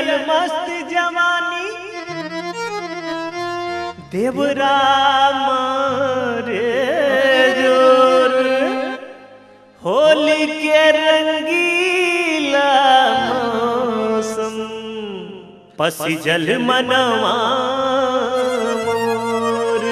जियल मस्त जवानी देवराम रे जोर होली के रंगीला मौसम पसी जल मनवा मोर।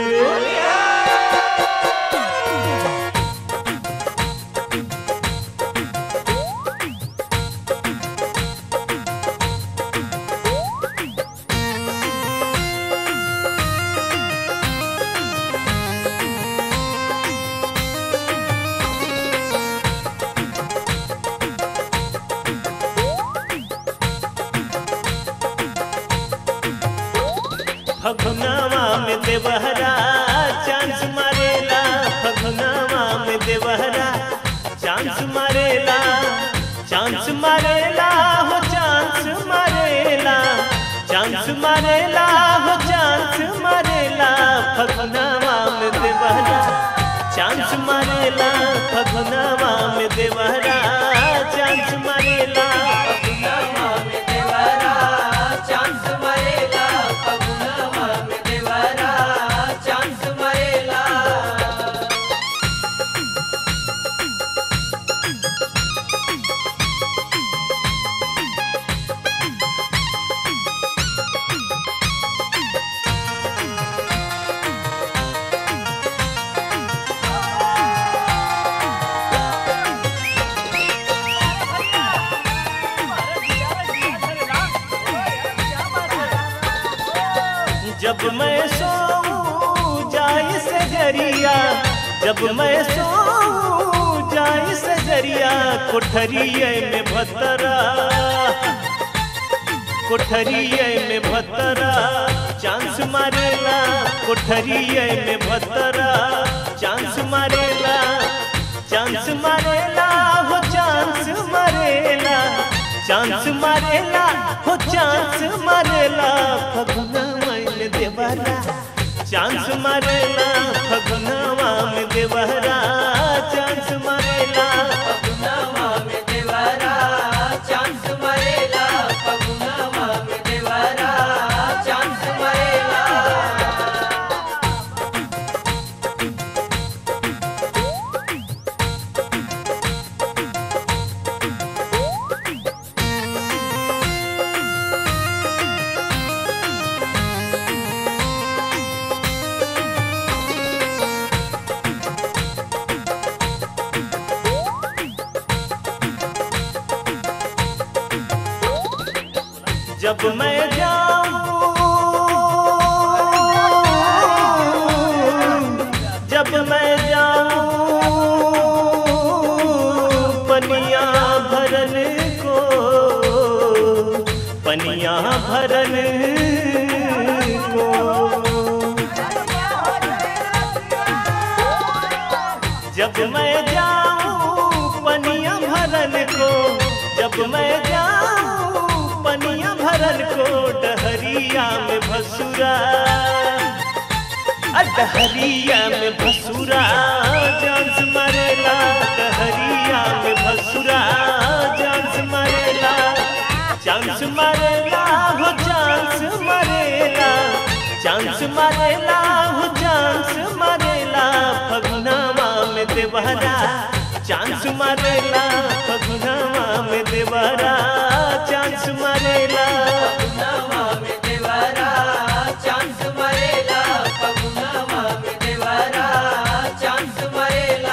फगुनावा में देवहरा चांस मारेला फगुनावा में देवहरा चांस मारेला चांस मारेला हो चांस मारेला चांस मारेला हो चांस मारेला फगुनावा में देवहरा चांस मारेला फगुनावा में देवहरा चांस मारेला पगुनावा में देवरा चांस मरेला पगुनावा में देवरा चांस मरेला जब मैं सोऊं जाए से जरिया जब मैं सोऊं जाए से जरिया कोठरिए में भतरा कोठरिए में भतरा चांस मारेला कोठरिए में भतरा चांस मारेला चांस मारेला हो चांस मारेला चांस मारेला हो चांस मारेला फगुनवा में देवरा चांस मारेला फगुनवा में देवरा चांस मारेला पगुनावा में देवरा चांस मरेला पगुनावा में देवरा चांस मरेला जब मैं जाऊं जब मैं जाऊं पनिया भरन को पनिया भरन को जब मैं जाऊं पनिया भरन को जब मैं जाऊं पनिया भरन को डहरिया में भसुरा अ डहरिया में भसुरा चांस मरेला डहरिया में भसुरा चांस मरेला चांस मरेला हो चांस मरेला चांस मरेला हो चांस मरेला फगुनावा में देवरा चांस मरेला फगुनावा में देवरा चांस मरेला पगुनावा में देवरा चांस मरेला पगुनावा में देवरा चांस मरेला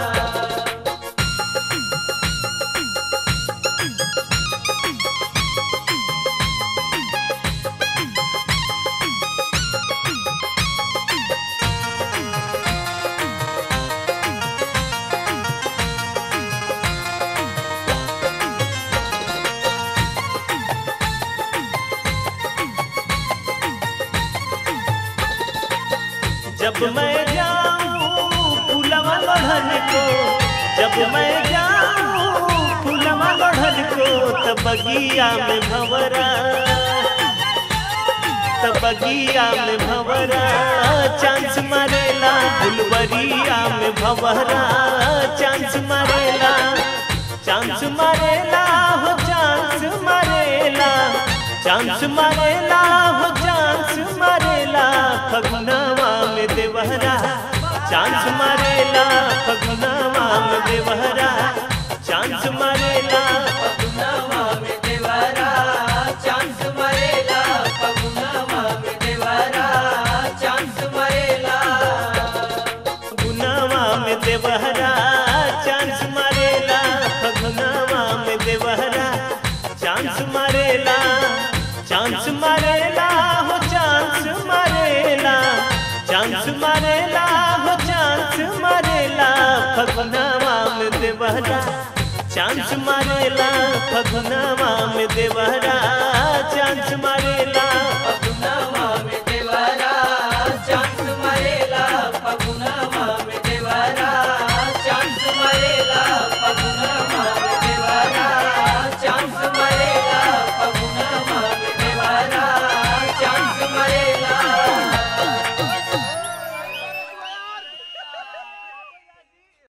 जब मैं जाऊं फूलवा लोढ़न को जब मैं जाऊं फूलवा लोढ़न को तब बगिया में भंवरा तब बगिया में भंवरा चांस मारेला फुलवरिया में भंवरा चांस मारेला चांस मारेला हो चांस मारेला चांस मारेला हो चांस मारेला फगुनवा में देवहरा चांस मारेला फगुनवा में देवहरा चांस मारेला पगुनवा में देवरा चांस मरेला पगुनवा में देवरा चांस मरेला फगुनवा में देवहरा चांस मारेला फगुनवा में देवहरा चांस मारेला चांस मारेला हो चांस मारेला चांस मारेला हो चांस मारेला फगुनवा में देवहरा चांस मारेला फगुनवा में देवहरा चांस मारेला